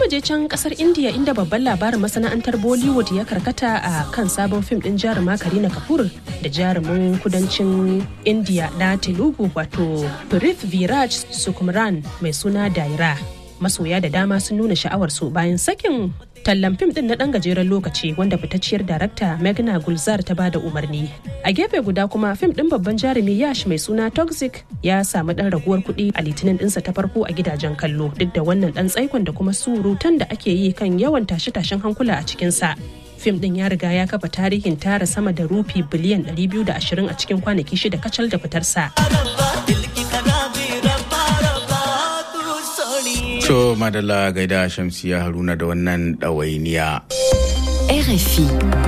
mu je can kasar India inda babban labarin masana'antar Bollywood ya karkata a kan sabon fim din jaruma Karina Kapoor da jarumin kudancin India na Telugu wato Prith Viraj Sukumran mai suna Daira. Masoya da dama sun nuna sha'awar su bayan sakin tallan fim din na dan gajeren lokaci wanda fitacciyar darakta Meghna Gulzar ta bada umarni. A gefe guda kuma fim din babban jarumi Yash mai suna Toxic ya samu dan raguwar kuɗi a litinin dinsa ta farko a gidajen kallo duk da wannan dan tsaikon da kuma surutan da ake yi kan yawan tashe-tashen hankula a cikinsa. Fim din ya riga ya kafa tarihin tara sama da rufi biliyan 220 a cikin kwanaki shida kacal da fitarsa. To madalla gaida Shamsiya Haruna da wannan ɗawainiya. RFI.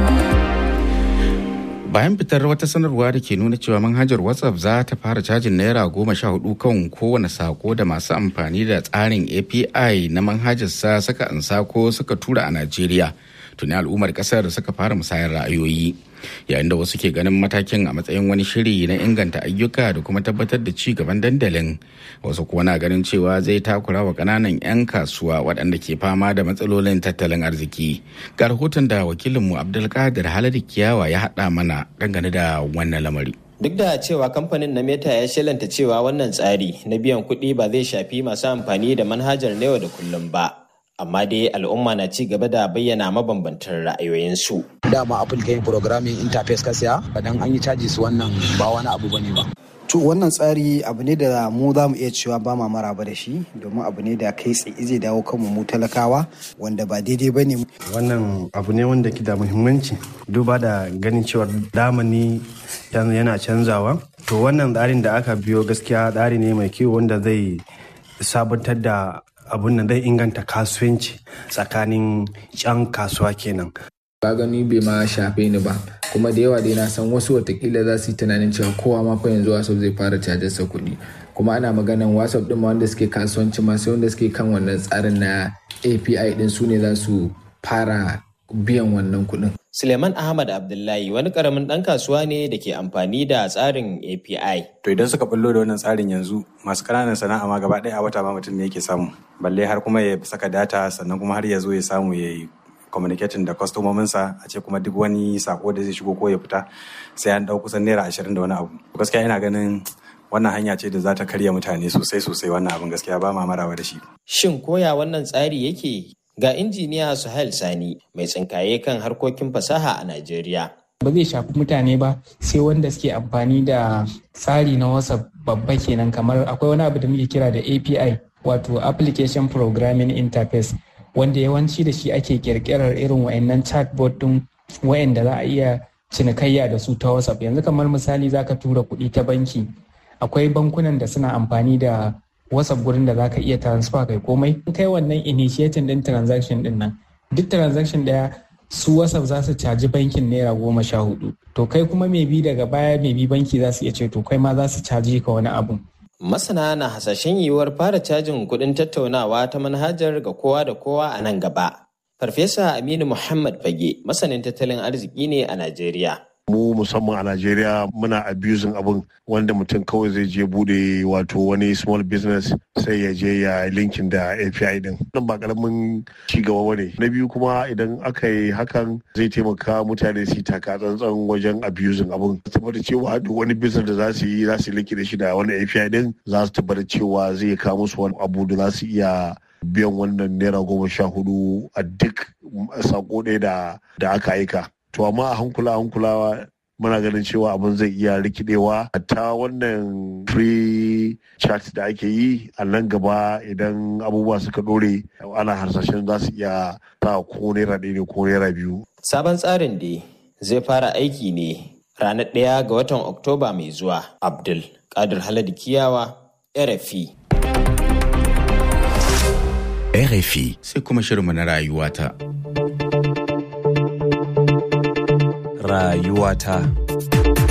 Bayan fitar wata sanarwa da ke nuna cewa manhajar WhatsApp za ta fara cajin naira goma sha hudu kan kowane sako da masu amfani da tsarin API na manhajarsa suka ansa ko suka tura a Najeriya. Tuni al'ummar kasar suka fara musayar ra'ayoyi. Yayin da wasu ke ganin matakin a matsayin wani shiri na inganta ayyuka da kuma tabbatar da ci gaban dandalin. Wasu kuwa na ganin cewa zai takura wa ƙananan 'yan kasuwa waɗanda ke fama da matsalolin tattalin arziki. Ga rahoton da wakilinmu Abdulkadir Haladu Kiyawa ya haɗa mana dangane da wannan lamari. Duk da cewa kamfanin na Meta ya shelanta cewa wannan tsari na biyan kuɗi ba zai shafi masu amfani da manhajar na yau da kullum ba. Amma dai al'umma na ci gaba da bayyana mabambantan ra'ayoyinsu. Dama Apple ta yin programming interface ka siya, dan an yi caji su wannan ba wani abu bane ba. To wannan tsari abu ne da mu za mu iya cewa ba ma maraba da shi domin abu ne da kai tsaye zai dawo kanmu mu talakawa wanda ba daidai ba ne. Wannan abu ne wanda ke da muhimmanci duba da ganin cewa damani yana canzawa. To wannan tsarin da aka biyo gaskiya tsari ne mai kyau wanda zai sabantar da abun nan zai inganta kasuwanci tsakanin 'yan kasuwa kenan. ka gani bai ma shafe ni ba kuma da yawa dai na san wasu watakila za su yi tunanin cewa kowa ma fa yanzu whatsapp zai fara cajar sa kuɗi kuma ana maganan whatsapp din ma wanda suke kasuwanci ma sai wanda suke kan wannan tsarin na api din su ne za su fara biyan wannan kuɗin. Suleiman Ahmad Abdullahi wani karamin ɗan kasuwa ne da ke amfani da tsarin API. To idan suka bullo da wannan tsarin yanzu masu ƙananan sana'a ma gaba ɗaya a wata ma mutum ne yake samu. Balle har kuma ya saka data sannan kuma har ya zo ya samu ya yi communicating da kwastomominsa a ce kuma duk wani sako da zai shigo ko ya fita sai an ɗau kusan naira ashirin da wani abu. Gaskiya ina ganin wannan hanya ce da za ta karya mutane sosai sosai wannan abin gaskiya ba ma marawa da shi. Shin koya wannan tsari yake ga injiniya Suhail Sani mai tsinkaye kan harkokin fasaha a Najeriya. Ba zai shafi mutane ba sai wanda suke amfani da tsari na WhatsApp babba kenan kamar akwai wani abu da muke kira da API wato Application Programming Interface wanda yawanci da shi ake kirkirar irin wayannan chatbot din wayanda za a iya cinikayya da su ta WhatsApp yanzu kamar misali zaka tura kuɗi ta banki akwai bankunan da suna amfani da whatsapp gurin da zaka iya transfer kai komai in kai wannan initiating din transaction din nan duk transaction daya su whatsapp za su caji bankin naira goma sha hudu to kai kuma mai bi daga baya mai bi banki za su iya ce to kai ma za su caji ka wani abu Masana na hasashen yiwuwar fara cajin kuɗin tattaunawa ta manhajar ga kowa da kowa a nan gaba. Farfesa Aminu Muhammad Fage masanin tattalin arziki ne a Najeriya. mu musamman a Najeriya muna abusing abin wanda mutum kawai zai je bude wato wani small business sai ya je ya linkin da API din. Nan ba karamin ci gaba bane. Na biyu kuma idan aka yi hakan zai taimaka mutane su taka tsantsan wajen abusing abin. Tabbata cewa duk wani business da za su yi za su linki da shi da wani API din za su tabbata cewa zai kawo musu wani abu da za su iya biyan wannan naira goma sha hudu a duk sako ɗaya da aka aika. to amma a hankula hankulawa muna ganin cewa abin zai iya rikidewa ta wannan free chat da ake yi a nan gaba idan abubuwa suka dore ana harsashen za su iya ta ko naira ɗaya ne ko naira biyu. Sabon tsarin da zai fara aiki ne ranar ɗaya ga watan Oktoba mai zuwa. Abdul Kadir Haladu Kiyawa, RFI. RFI sai kuma shirinmu na rayuwata. rayuwata.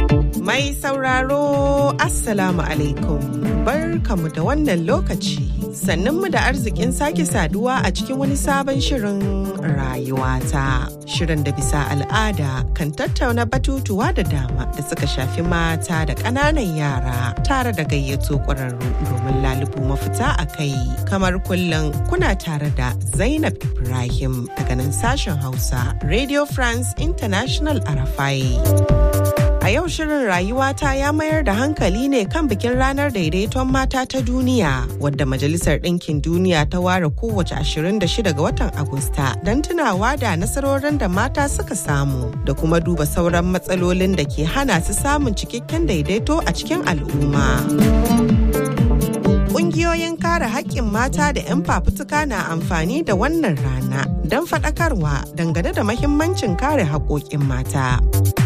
Mai sauraro Assalamu alaikum barkamu da wannan lokaci sannan mu da arzikin sake saduwa a cikin wani sabon shirin rayuwata. Shirin da bisa al'ada kan tattauna batutuwa da dama da suka shafi mata da ƙananan yara tare da gayyato ƙwararru domin lalubu mafita a kai. Kamar kullum kuna tare da Zainab Ibrahim daga nan sashen Hausa Radio France International Arafai. A yau shirin rayuwata ya mayar da hankali ne kan bikin ranar daidaiton mata ta duniya wadda Majalisar Ɗinkin Duniya ta ware kowace 26 ga watan Agusta don tunawa da nasarorin da mata suka samu da kuma duba sauran matsalolin da ke hana su samun cikakken daidaito a cikin al'umma. Ƙungiyoyin kare haƙƙin mata da 'yan fafutuka na amfani da wannan rana don faɗakarwa dangane da mahimmancin kare haƙoƙin mata.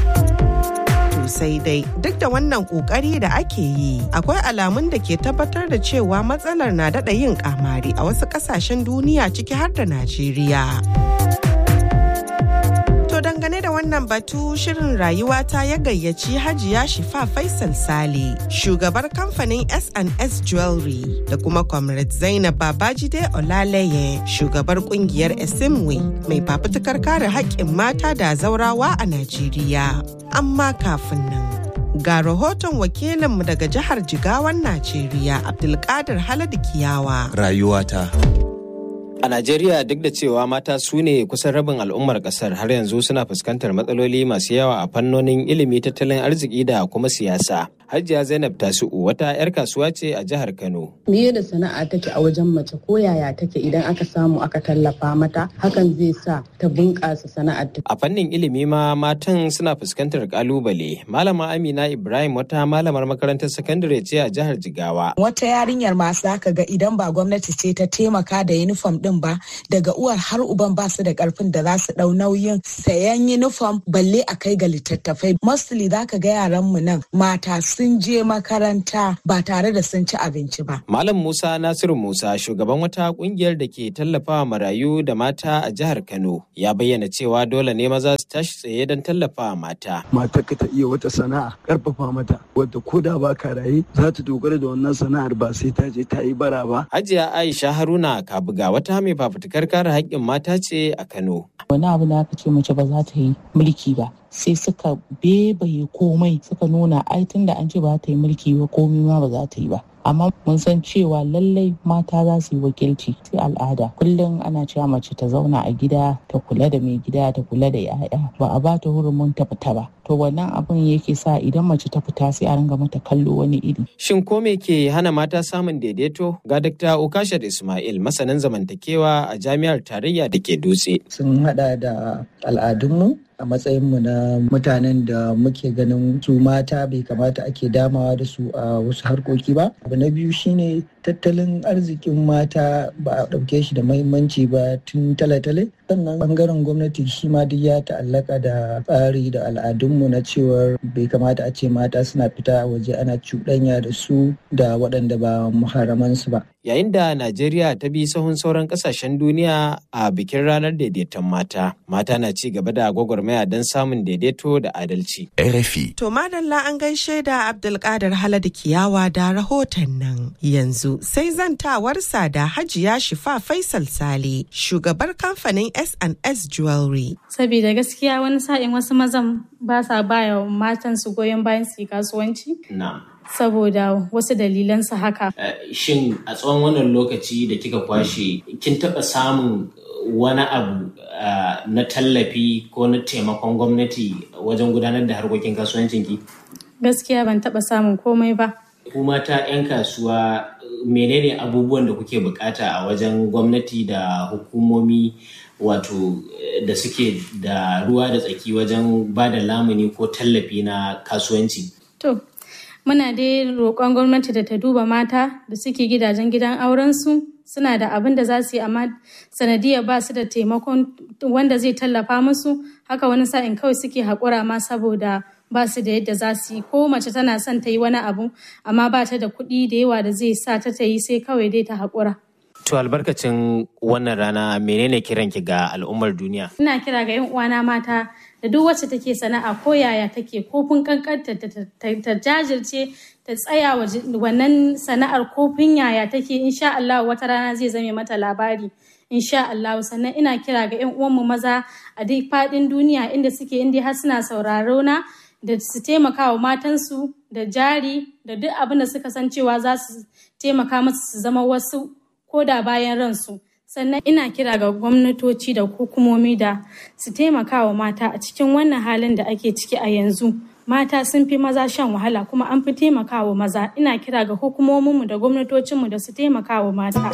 sai dai duk da wannan kokari da ake yi akwai alamun da ke tabbatar da cewa matsalar na daɗa yin kamari a wasu ƙasashen duniya ciki har da najeriya To dangane da wannan batu shirin rayuwa ta ya gayyaci Hajiya Shifa Faisal Sale, shugabar kamfanin S&S Jewelry da kuma Comrade Zainab Babajide Olaleye, shugabar kungiyar Esimwe mai fafutukar kare haƙƙin mata da zaurawa a Najeriya. Amma kafin nan. Ga rahoton wakilinmu daga jihar Jigawan Najeriya Abdulkadir Haladu Kiyawa. Rayuwata. A Najeriya duk da cewa mata su ne kusan rabin al'ummar kasar har yanzu suna fuskantar matsaloli masu yawa a fannonin ilimi tattalin arziki da kuma siyasa. Hajiya Zainab Tasu'u wata 'yar kasuwa ce a jihar Kano. Miye da sana'a take a wajen mace ko yaya take idan aka samu aka tallafa mata hakan zai sa ta bunƙasa sana'ar ta. A fannin ilimi ma matan suna fuskantar kalubale. Malama Amina Ibrahim wata malamar makarantar sakandare ce a jihar Jigawa. Wata yarinyar masu zaka ga idan ba gwamnati ce ta taimaka da yunifom din ba daga uwar har uban ba su da karfin da za su dau nauyin sayan yunifom balle a kai ga littattafai. Mostly zaka ga yaran mu nan mata sun je makaranta ba tare da sun ci abinci ba. Malam Musa Nasiru Musa shugaban wata kungiyar da ke tallafawa marayu da mata a jihar Kano ya bayyana cewa dole ne maza su tashi tsaye don tallafawa mata. Mata ka ta iya wata sana'a karfafa mata wadda ko da ba ka raye za ta dogara da wannan sana'ar ba sai ta je ta yi bara ba. Hajiya Aisha Haruna Kabuga wata mai fafutukar kare haƙƙin mata ce a Kano. Wani abu da aka ce mace ba za ta yi mulki ba. sai suka bebaye komai suka nuna ai tun da an ce ba ta yi mulki ba komai ma ba za ta yi ba amma mun san cewa lallai mata za su yi wakilci sai al'ada kullum ana cewa mace ta zauna a gida ta kula da mai gida ta kula da 'ya'ya ba a ba ta hurumin ta fita ba to wannan abin yake sa idan mace ta fita sai a ringa mata kallo wani iri shin ko me ke hana mata samun daidaito ga Dr. Ukashar Ismail masanin zamantakewa a jami'ar tarayya da ke dutse sun hada da al'adunmu a matsayinmu na mutanen da muke ganin su mata bai kamata ake damawa da su a wasu harkoki ba abu na biyu shine tattalin arzikin mata ba a ɗauke shi da mahimmanci ba tun tale-tale sannan bangaren gwamnati shi ma duk ya ta'allaka da tsari da al'adunmu na cewar bai kamata a ce mata suna fita waje ana cuɗanya da su da waɗanda ba muharamansu ba yayin da Najeriya ta bi sahun sauran kasashen duniya a bikin ranar daidaiton mata. Mata na ci gaba da gwagwarmaya don samun daidaito da adalci. RFI. To madalla an gaishe da Abdulkadir Haladu Kiyawa da rahoton nan. Yanzu sai zantawarsa da Hajiya Shifa Faisal Sale, shugabar kamfanin S&S Jewelry. Saboda gaskiya wani sa'in wasu mazan ba sa baya matan su goyon bayan su yi kasuwanci. Na'am. saboda wasu dalilansa haka. Shin a tsawon wannan lokaci da kika kwashe kin taɓa samun wani abu na tallafi ko na taimakon gwamnati wajen gudanar da harkokin kasuwancinki? Gaskiya ban taɓa samun komai ba. Ku mata 'yan kasuwa menene abubuwan da kuke bukata a wajen gwamnati da hukumomi wato da suke da ruwa da tsaki wajen ba da lamuni ko tallafi na kasuwanci? To, muna dai roƙon gwamnati da ta duba mata da suke gidajen gidan aurensu suna da abin da za su yi amma sanadiyar ba su da taimakon wanda zai tallafa musu haka wani sa'in kawai suke haƙura ma saboda ba su da yadda za su yi ko mace tana son ta yi wani abu amma ba ta da kuɗi da yawa da zai sa ta ta yi sai kawai dai ta haƙura. To albarkacin wannan rana menene kiranki ga al'ummar duniya? Ina kira ga 'yan uwana mata da duk wacce take sana'a ko yaya take kofin kankanta ta jajirce ta tsaya wa wannan sana'ar kofin yaya take insha Allah wata rana zai zame mata labari insha Allah sannan ina kira ga 'yan uwanmu maza a duk faɗin duniya inda suke inda har suna sauraro na da su taimaka wa matansu da jari da duk abin da suka san cewa za su taimaka masu su zama wasu ko da bayan ransu sannan ina kira ga gwamnatoci da hukumomi da su taimaka wa mata a cikin wannan halin da ake ciki a yanzu mata sun fi maza shan wahala kuma an fi taimaka wa maza ina kira ga hukumominmu da gwamnatocinmu da su taimaka wa mata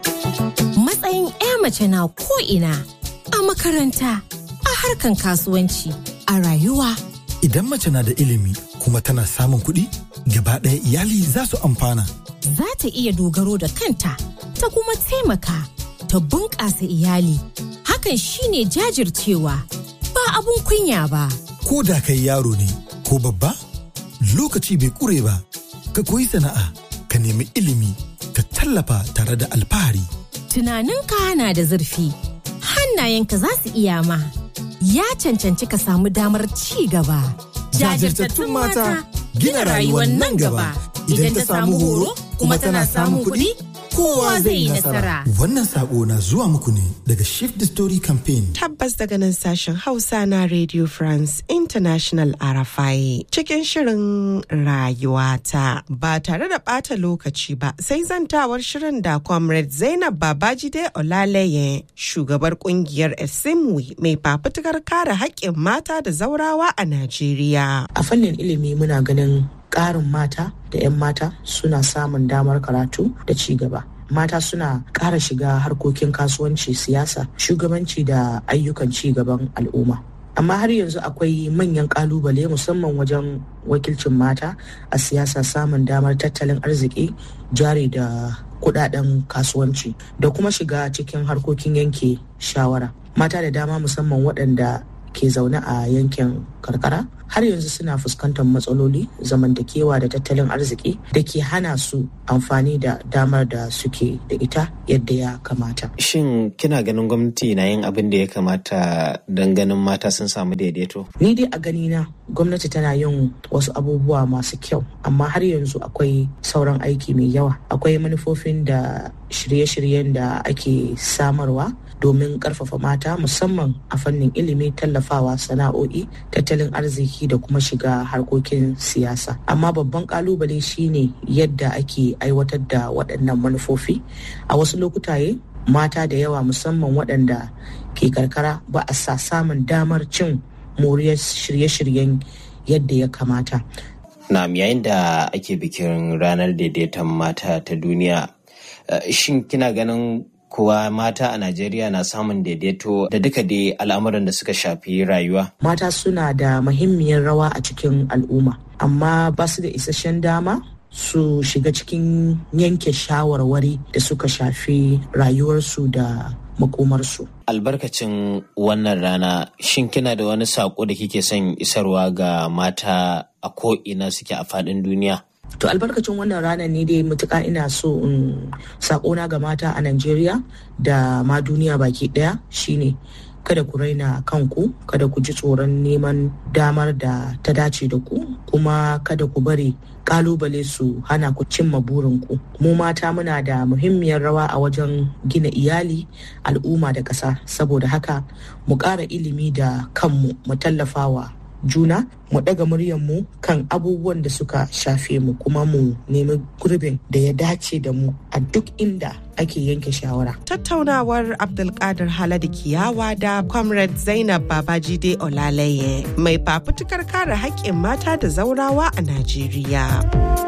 matsayin 'ya mace na ko'ina a makaranta a harkan kasuwanci a rayuwa idan mace na da ilimi kuma tana samun kuɗi gaba ɗaya iyali za su amfana za ta iya dogaro da kanta ta kuma taimaka ta bunƙasa iyali hakan shine jajircewa ba abun kunya ba ko da kai yaro ne ko babba lokaci bai ƙure ba ka koyi sana'a ka nemi ilimi ka tallafa tare da alfahari tunaninka na da zurfi hannayenka za su iya ma ya cancanci ka samu damar ci gaba jajirtattun mata gina rayuwar nan gaba idan ta samu horo kuma tana samun kuɗi kowa zai yi nasara. Wannan sako na zuwa muku ne daga Shift the Story Campaign. Tabbas daga nan sashen Hausa na Radio France International Arafai cikin shirin rayuwata ba tare da ɓata lokaci ba sai zantawar shirin da Comrade Zainab Babajide Olaleye shugabar kungiyar Esimwi mai fafutukar kare haƙƙin mata da zaurawa a Najeriya. A fannin ilimi muna ganin ƙarin mata da 'yan mata suna samun damar karatu da ci gaba. Mata suna ƙara shiga harkokin kasuwanci siyasa, shugabanci da ayyukan ci gaban al'umma. Amma har yanzu akwai manyan ƙalubale musamman wajen wakilcin mata a siyasa samun damar tattalin arziki, jari da kudaden kasuwanci da kuma shiga cikin harkokin yanke shawara. Mata da dama musamman waɗanda ke zaune a yankin karkara har yanzu suna fuskantar matsaloli zamantakewa da tattalin arziki da ke hana su amfani da damar da suke da ita yadda ya kamata. Shin kina ganin gwamnati na yin abin da ya kamata don ganin mata sun samu daidaito? Ni dai a ganina gwamnati tana yin wasu abubuwa masu kyau amma har yanzu akwai sauran aiki mai yawa. Akwai manufofin da shirye-shiryen da ake samarwa domin karfafa mata musamman a fannin ilimi tallafawa sana'o'i tattalin arziki da kuma shiga harkokin siyasa amma babban kalubale shine yadda ake aiwatar da waɗannan manufofi a wasu lokutaye mata da yawa musamman waɗanda ke karkara ba a sa samun damar cin moriyar shirye-shiryen yadda ya kamata na yayin da ake bikin ranar daidaiton mata ta duniya shin kina ganin kuwa mata a Najeriya na samun daidaito da duka dai al'amuran da suka shafi rayuwa. Mata suna da muhimmiyar rawa a cikin al'umma, amma ba su da isasshen dama su shiga cikin yanke shawarwari da suka shafi rayuwarsu da makomarsu. Albarkacin wannan rana, shin kina da wani saƙo da kike son isarwa ga mata a ko'ina suke a faɗin duniya? To albarkacin wannan ranar ne dai mutuka ina so in sakona ga mata a Najeriya da ma duniya baki daya shine kada ku raina kanku kada ku ji tsoron neman damar da ta dace da ku kuma kada ku bari kalubale su hana ku cimma burinku mu mata muna da muhimmiyar rawa a wajen gina iyali al'umma da ƙasa saboda haka mu ƙara ilimi da kanmu mu tallafawa juna mu ɗaga muryarmu kan abubuwan da suka shafe mu kuma mu nemi gurbin da ya dace da mu a duk inda ake yanke shawara. Tattaunawar Abdulkadir Haladu Kiyawa da Comrade Zainab Babajide Olaleye mai fafutukar kare haƙƙin mata da zaurawa a Najeriya.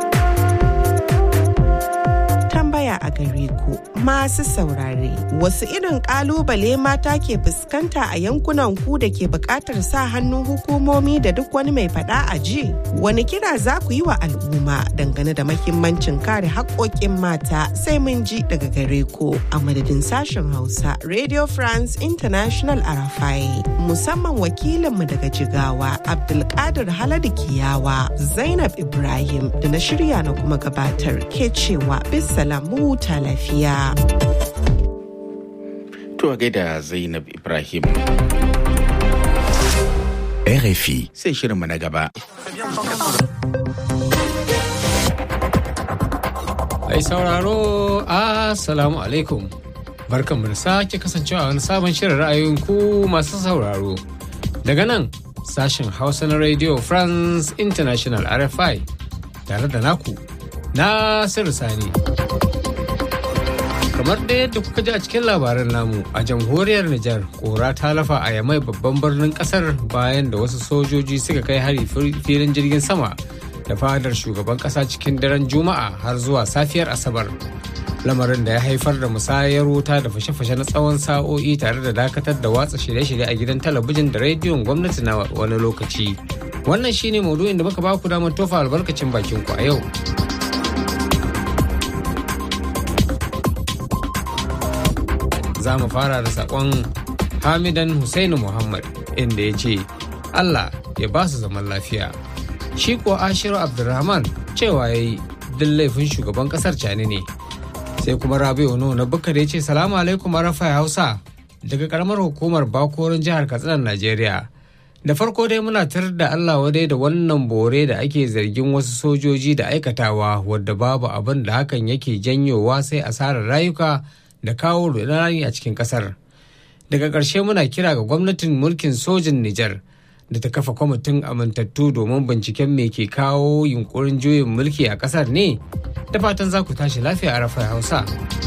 tambaya a gare ku masu saurare wasu irin kalubale mata ke fuskanta a yankunan ku da ke bukatar sa hannun hukumomi da duk wani mai fada a ji wani kira za ku yi wa al'umma dangane da mahimmancin kare haƙoƙin mata sai mun ji daga gare ku a madadin sashen hausa radio france international arafai musamman wakilinmu daga jigawa abdulkadir haladu kiyawa zainab ibrahim da na shirya na kuma gabatar ke cewa bisa salamu ta lafiya. To gaida Zainab Ibrahim. RFI. Sai shirinmu na gaba. Mai sauraro, Assalamu alaikum. Barkanmu da sake kasancewa wani sabon shirin ra'ayoyin ku masu sauraro. Daga nan, sashen Hausa na Radio France International RFI tare da naku, Nasiru Sani. kamar da yadda kuka ji a cikin labaran namu a jamhuriyar Nijar kora ta lafa a yamai babban birnin kasar bayan da wasu sojoji suka kai hari filin jirgin sama da fadar shugaban kasa cikin daren juma'a har zuwa safiyar asabar lamarin da ya haifar da musayar wuta da fashe-fashe na tsawon sa'o'i tare da dakatar da watsa shirye-shirye a gidan talabijin da rediyon gwamnati na wani lokaci wannan shine maudu'in da muka baku damar tofa albarkacin bakin ku a yau za mu fara da sakon hamidan Hussaini Muhammad inda ya ce Allah ya ba su zaman lafiya. Shi kuwa Ashiru Abdulrahman cewa ya yi duk laifin shugaban kasar cani ne. Sai kuma Rabi'u Nuhu na Bukar ya ce salamu alaikum Arafa Hausa daga karamar hukumar Bakorin jihar Katsina Najeriya. Da farko dai muna tar da Allah wadai da wannan bore da ake zargin wasu sojoji da aikatawa wadda babu abin da hakan yake janyowa sai asarar rayuka da kawo rudani a cikin kasar daga ƙarshe muna kira ga gwamnatin mulkin sojin Nijar da ta kafa kwamitin amintattu domin binciken me ke kawo yunkurin juyin mulki a ƙasar ne da fatan za ku tashi lafiya a rafa hausa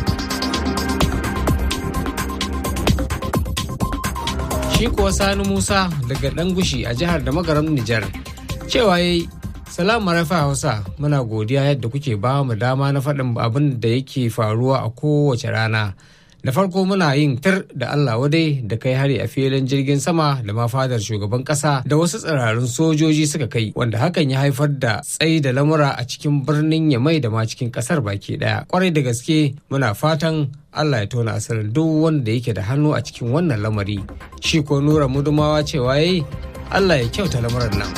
shi kuwa sani musa daga ɗan gushi a jihar da magaram Nijar cewa yayi Salamu Rafa Hausa muna godiya yadda kuke ba mu dama na faɗin abin da yake faruwa a kowace rana. Da farko muna yin tir da Allah wadai da kai hari a filin jirgin sama da ma fadar shugaban ƙasa da wasu tsirarun sojoji suka kai wanda hakan ya haifar da tsayi da lamura a cikin birnin Yamai da ma cikin ƙasar baki ɗaya. Kwarai da gaske muna fatan Allah ya tona asirin duk wanda yake da hannu a cikin wannan lamari. Shi ko Nura Mudumawa cewa yayi Allah ya kyauta lamuran nan.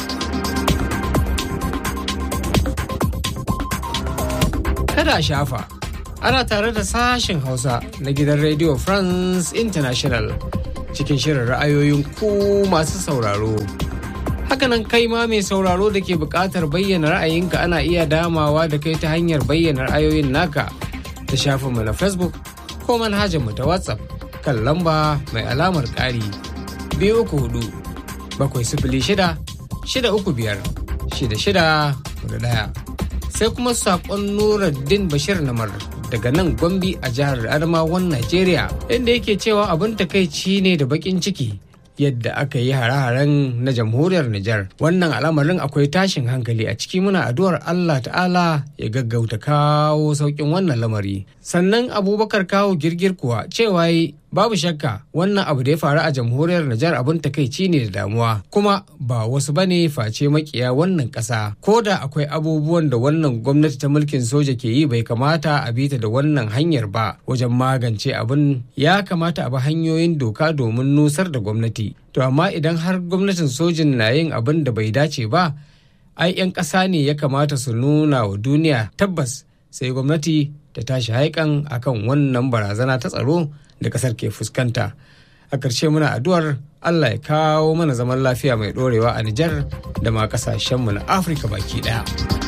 kada a shafa ana tare da sashen hausa na gidan radio france international cikin shirin ra'ayoyin ku masu sauraro hakanan kai ma mai sauraro da ke buƙatar bayyana ra'ayinka ana iya damawa da kai ta hanyar bayyana ra'ayoyin naka ta shafinmu na facebook ko manhajarmu ta whatsapp kan lamba mai alamar ƙari biyu uku hudu bakwai sifili shida shida uku biyar shida shida hudu ɗaya sai kuma sakon Nuruddin Bashir Namar daga nan Gombe a jihar Adamawan Najeriya inda yake cewa abin takaici ne da bakin ciki yadda aka yi hare-haren na jamhuriyar Nijar. Wannan al'amarin akwai tashin hankali a ciki muna addu'ar Allah ta'ala ya gaggauta kawo sauƙin wannan lamari. Sannan Abubakar kawo girgir kuwa cewa babu shakka wannan abu da ya faru a jamhuriyar Nijar abin takaici ne da damuwa kuma ba wasu bane face makiya wannan ƙasa ko da akwai abubuwan da wannan gwamnati ta mulkin soja ke yi bai kamata a bita da wannan hanyar ba wajen magance abin ya kamata a bi hanyoyin doka domin nusar da gwamnati to amma idan har gwamnatin sojin na yin abin da bai dace ba ai 'yan ƙasa ne ya kamata su nuna wa duniya tabbas sai gwamnati ta tashi haikan akan wannan barazana ta tsaro da kasar ke fuskanta a ƙarshe muna addu'ar allah ya kawo mana zaman lafiya mai ɗorewa a nijar da ma ƙasashenmu na afirka baki ɗaya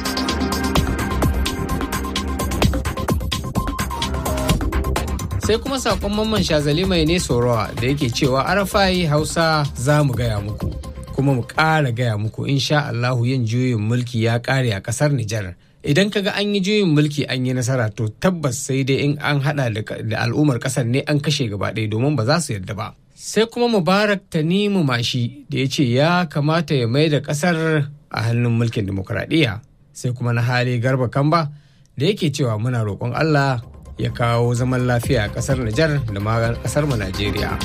sai kuma saƙon mamman shazali mai ne sorowa da yake cewa arafai hausa za mu gaya muku kuma mu ƙara gaya muku insha allahu yin juyin mulki ya ƙare a ƙasar nijar idan kaga an yi juyin mulki an yi nasara to tabbas sai dai in an hada da al'ummar kasar ne an kashe gaba ɗaya domin ba za su yarda ba sai kuma mubarak tanimu mashi da ya ce ya kamata ya mai da kasar a hannun mulkin demokuraɗiyya sai kuma na hali garba kamba da yake cewa muna roƙon allah ya kawo zaman lafiya a kasar nijar da ma kasar mu najeriya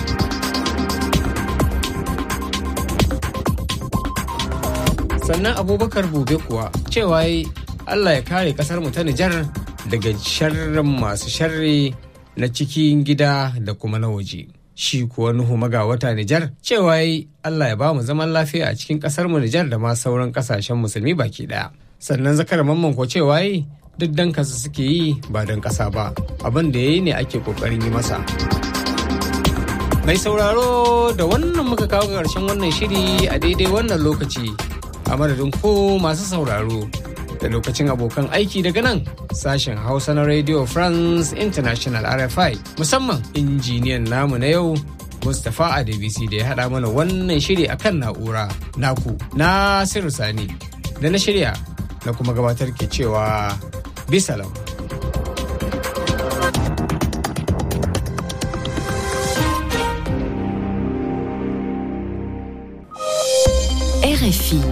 sannan abubakar bube kuwa cewa Allah ya kare kasar mu ta Nijar daga sharrin masu sharri na cikin gida da kuma na waje. Shi kuwa Nuhu maga wata Nijar cewa yi Allah ya ba mu zaman lafiya a cikin kasar mu Nijar da ma sauran kasashen musulmi baki daya. Sannan zakar mamman ko cewa yi duk dan kasa suke yi ba don kasa ba. Abin da ya yi ne ake kokarin yi masa. Mai sauraro da wannan muka kawo ƙarshen wannan shiri a daidai wannan lokaci a madadin ko masu sauraro da lokacin abokan aiki daga nan sashen Hausa na Radio France International RFI musamman injiniyan namu na yau Mustapha Adebisi da ya haɗa mana wannan shiri akan na'ura naku Nasiru Sani da na shirya na kuma gabatar ke cewa bisalam. RFI.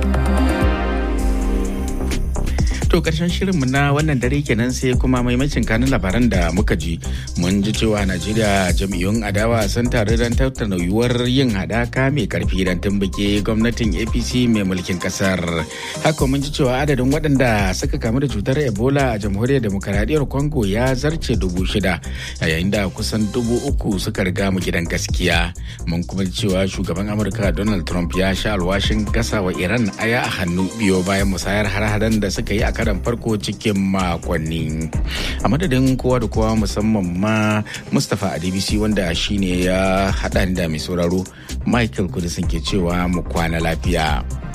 To karshen shirinmu na wannan dare kenan sai kuma maimacin kanun labaran da muka ji mun ji cewa Najeriya jam'iyyun adawa sun taru don tattauna yiwuwar yin hadaka mai karfi don tumbuke gwamnatin APC mai mulkin kasar. Haka mun ji cewa adadin waɗanda suka kamu da cutar Ebola a jamhuriyar demokaradiyyar Congo ya zarce dubu shida yayin da kusan dubu uku suka riga mu gidan gaskiya. Mun kuma ji cewa shugaban Amurka Donald Trump ya sha alwashin gasa wa Iran aya a hannu biyo bayan musayar har-haren da suka yi a karan farko cikin makonni a madadin kowa da kowa musamman ma mustapha adbc wanda shine ya haɗa da mai sauraro michael kudisin ke cewa mu kwana lafiya